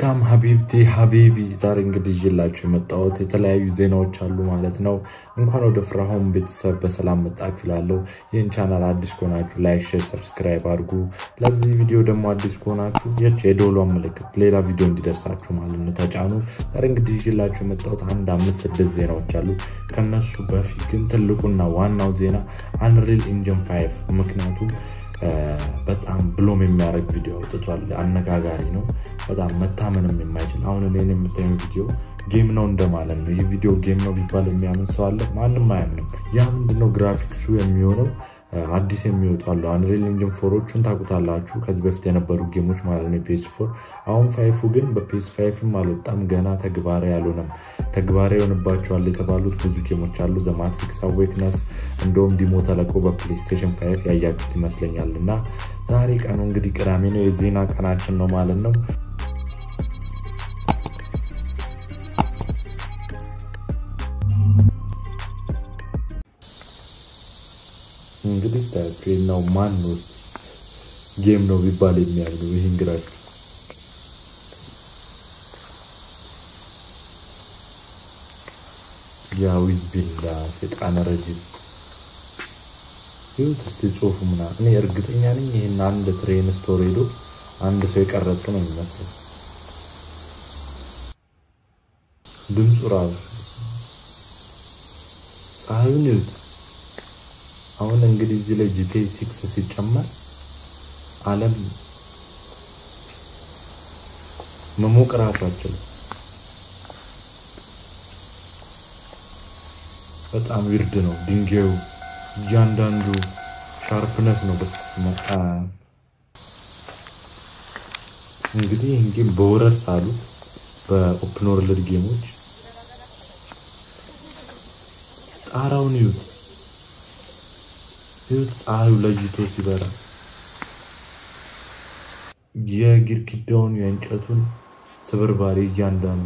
ዌልካም ሀቢብቲ ሀቢቢ። ዛሬ እንግዲህ ይዤላችሁ የመጣሁት የተለያዩ ዜናዎች አሉ ማለት ነው። እንኳን ወደ ፍራሆም ቤተሰብ በሰላም መጣችሁ ላለው ይህን ቻናል አዲስ ከሆናችሁ ላይክ፣ ሼር፣ ሰብስክራይብ አድርጉ። ለዚህ ቪዲዮ ደግሞ አዲስ ከሆናችሁ የች የደወሏን ምልክት ሌላ ቪዲዮ እንዲደርሳችሁ ማለት ነው ተጫኑ። ዛሬ እንግዲህ ይዤላችሁ የመጣሁት አንድ አምስት ስድስት ዜናዎች አሉ። ከነሱ በፊት ግን ትልቁና ዋናው ዜና አንሪል ኢንጂን ፋይቭ ምክንያቱም በጣም ብሎም የሚያደርግ ቪዲዮ አውጥቷል። አነጋጋሪ ነው። በጣም መታመንም የማይችል አሁን እኔን የምታየው ቪዲዮ ጌም ነው እንደማለት ነው። ይህ ቪዲዮ ጌም ነው ቢባል የሚያምን ሰው አለ? ማንም አያምንም። ያ ምንድነው ግራፊክሱ የሚሆነው አዲስ የሚወጡ አሉ። አንሪል ኢንጂን ፎሮቹን ታውቁታላችሁ፣ ከዚህ በፊት የነበሩ ጌሞች ማለት ነው ፒኤስ ፎር። አሁን ፋይፉ ግን በፒኤስ ፋይፍም አልወጣም ገና ተግባራዊ አልሆነም። ተግባራዊ የሆንባቸዋል የተባሉት ብዙ ጌሞች አሉ። ዘማትሪክስ አዌክነስ እንደውም ዲሞ ተለቆ በፕሌይስቴሽን ፋይፍ ያያችሁት ይመስለኛል። እና ዛሬ ቀኑ እንግዲህ ቅዳሜ ነው፣ የዜና ቀናችን ነው ማለት ነው። እንግዲህ ነው ማን ነው ጌም ነው ቢባል የሚያምኑ ይህን ግራፊክ ያዊዝ ቢላ ሴጣን ረጅም ይሁት እስቲ ጽሁፉ ምና እኔ እርግጠኛ ነኝ ይህን አንድ ትሬን ስቶር ሄዶ አንድ ሰው የቀረጸ ነው የሚመስለው ድምፁ ራሱ ፀሐዩን ይሁት አሁን እንግዲህ እዚህ ላይ ጂቴ ሲክስ ሲጨመር ዓለም መሞቅ ራሱ አችልም። በጣም ዊርድ ነው ድንጋዩ፣ እያንዳንዱ ሻርፕነስ ነው። በስመ አብ እንግዲህ ይህን ጌም በወረር ሳሉት በኦፕን ወርልድ ጌሞች ጣራውን ይዩት ይሁት ፀሐዩ ለይቶ ሲበራ የግድግዳውን የእንጨቱን ስብርባሪ እያንዳንዱ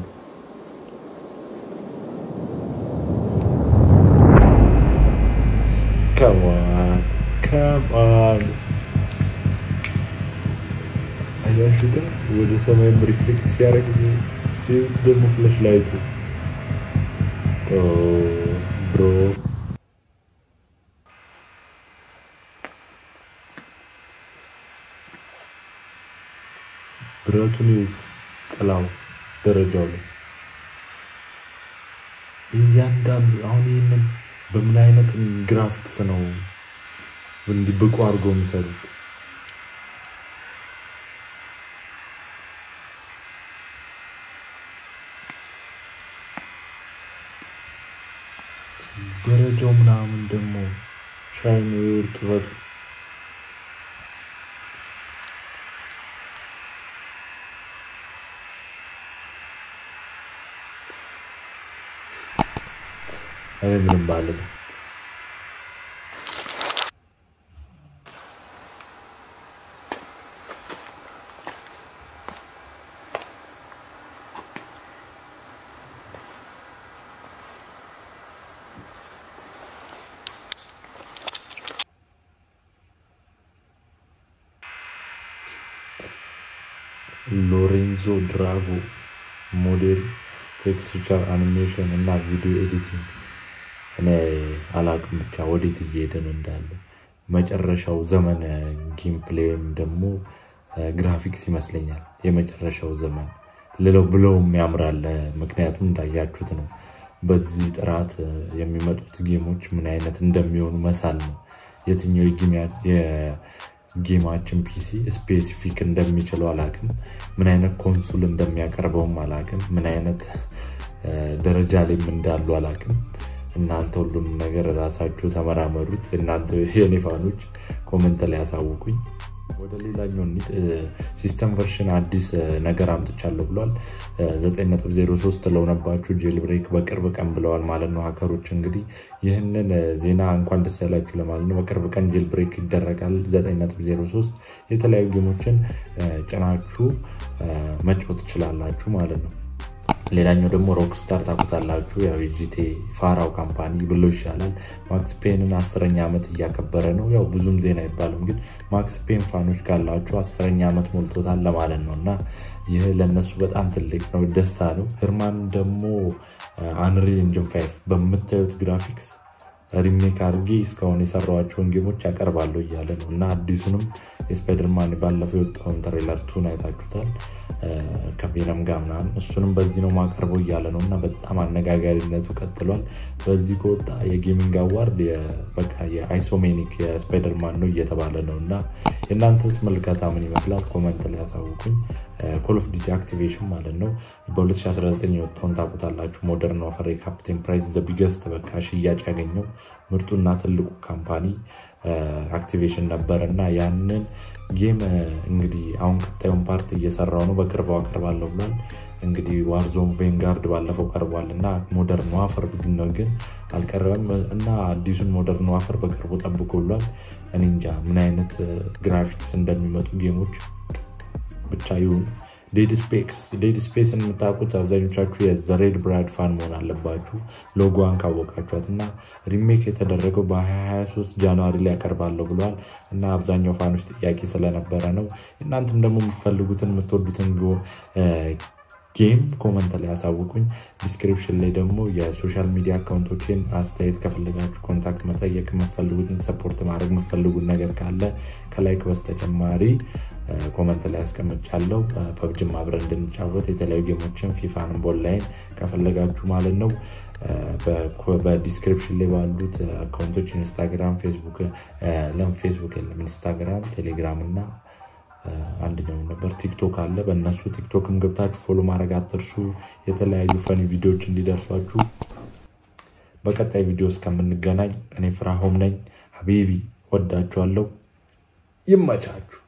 ከማን ከማን አያሽታ ወደ ሰማይም ሪፍሌክት ሲያደርግ ይሁት ደግሞ ፍለሽ ላይቱ ብሮ ብረቱን ይዩት፣ ጥላው ደረጃው ላይ እያንዳንዱ አሁን ይህንን በምን አይነት ግራፊክስ ነው እንዲህ ብቁ አድርገው የሚሰሩት? ደረጃው ምናምን ደግሞ ሻይኑ እርጥበቱ እኔ ምንም ባልል ሎሬንዞ ድራጎ ሞዴል ቴክስቸር አኒሜሽን እና ቪዲዮ ኤዲቲንግ እኔ አላቅም ብቻ ወዴት እየሄድን እንዳለ መጨረሻው ዘመን ጌም ፕሌይም ደግሞ ግራፊክስ ይመስለኛል የመጨረሻው ዘመን ልለው ብለውም ያምራል። ምክንያቱም እንዳያችሁት ነው በዚህ ጥራት የሚመጡት ጌሞች ምን አይነት እንደሚሆኑ መሳል ነው። የትኛው የጌማችን ፒሲ ስፔሲፊክ እንደሚችለው አላቅም። ምን አይነት ኮንሱል እንደሚያቀርበውም አላቅም። ምን አይነት ደረጃ ላይም እንዳሉ አላቅም። እናንተ ሁሉም ነገር ራሳችሁ ተመራመሩት። እናንተ የኔ ፋኖች ኮመንት ላይ ያሳውቁኝ። ወደ ሌላኛው ሲስተም ቨርሽን አዲስ ነገር አምጥቻለሁ ብሏል። 9.03 ለሆነባችሁ ጄል ብሬክ በቅርብ ቀን ብለዋል ማለት ነው ሀከሮች። እንግዲህ ይህንን ዜና እንኳን ደስ ያላችሁ ለማለት ነው። በቅርብ ቀን ጄል ብሬክ ይደረጋል። 9.03 የተለያዩ ጌሞችን ጭናችሁ መጫወት ትችላላችሁ ማለት ነው። ሌላኛው ደግሞ ሮክስታር ታውቁታላችሁ። ያው የጂቴ ፋራው ካምፓኒ ብሎ ይሻላል። ማክስ ፔንን አስረኛ ዓመት እያከበረ ነው። ያው ብዙም ዜና አይባልም፣ ግን ማክስ ፔን ፋኖች ካላችሁ አስረኛ ዓመት ሞልቶታል ለማለት ነው እና ይህ ለእነሱ በጣም ትልቅ ነው፣ ደስታ ነው። ህርማን ደግሞ አንሪል ኢንጅን ፋይቭ በምታዩት ግራፊክስ ሪሜክ አድርጌ እስካሁን የሰራኋቸውን ጌሞች ያቀርባለሁ እያለ ነው እና አዲሱንም የስፓይደርማን ባለፈው የወጣውን ትሬለር ቱን አይታችሁታል ከቬነም ጋር ምናምን እሱንም በዚህ ነው ማቀርበው እያለ ነው እና በጣም አነጋጋሪነቱ ቀጥሏል። በዚህ ከወጣ የጌሚንግ አዋርድ በቃ የአይሶሜኒክ የስፓይደርማን ነው እየተባለ ነው እና የእናንተስ ምልከታ ምን ይመስላል? ኮመንት ላይ ያሳውቁኝ። ኮል ኦፍ ዲቲ አክቲቬሽን ማለት ነው በ2019 የወጣውን ታውቁታላችሁ። ሞደርን ዋርፌር የካፕቴን ፕራይስ ዘ ቢገስት በቃ ሽያጭ ያገኘው ምርጡና ትልቁ ካምፓኒ አክቲቬሽን ነበር እና ያንን ጌም እንግዲህ አሁን ቀጣዩን ፓርት እየሰራው ነው። በቅርቡ አቀርባለሁ ብሏል። እንግዲህ ዋርዞን ቬንጋርድ ባለፈው ቀርቧል እና ሞደርን ዋርፌር ነው ግን አልቀረበም እና አዲሱን ሞደርን ዋርፌር በቅርቡ ጠብቆ ብሏል። እኔ እንጃ ምን አይነት ግራፊክስ እንደሚመጡ ጌሞች ብቻ ይሁን። ዴድ ስፔስን የምታውቁት አብዛኞቻችሁ የዘሬድ ብራድ ፋን መሆን አለባችሁ ሎጎዋን ካወቃችኋት እና ሪሜክ የተደረገው በ2023 ጃንዋሪ ላይ ያቀርባለሁ ብለዋል እና አብዛኛው ፋኖች ጥያቄ ስለነበረ ነው። እናንተም ደግሞ የምትፈልጉትን የምትወዱትን ጌም ኮመንት ላይ ያሳውቁኝ። ዲስክሪፕሽን ላይ ደግሞ የሶሻል ሚዲያ አካውንቶችን አስተያየት ከፈለጋችሁ ኮንታክት መጠየቅ የምትፈልጉትን ሰፖርት ማድረግ የምትፈልጉት ነገር ካለ ከላይክ በስተጨማሪ ኮመንት ላይ ያስቀምጫለሁ። ፐብጅም አብረን እንድንጫወት የተለያዩ ጌሞችን ፊፋንም በኦንላይን ከፈለጋችሁ ማለት ነው በዲስክሪፕሽን ላይ ባሉት አካውንቶች ኢንስታግራም፣ ፌስቡክ ለም ፌስቡክ የለም ኢንስታግራም፣ ቴሌግራም እና አንደኛው ነበር ቲክቶክ አለ። በእነሱ ቲክቶክም ገብታችሁ ፎሎ ማድረግ አትርሱ። የተለያዩ ፈኒ ቪዲዮዎች እንዲደርሷችሁ። በቀጣይ ቪዲዮ እስከምንገናኝ እኔ ፍራሆም ነኝ። ሀቢቢ ወዳችኋለሁ። ይመቻችሁ።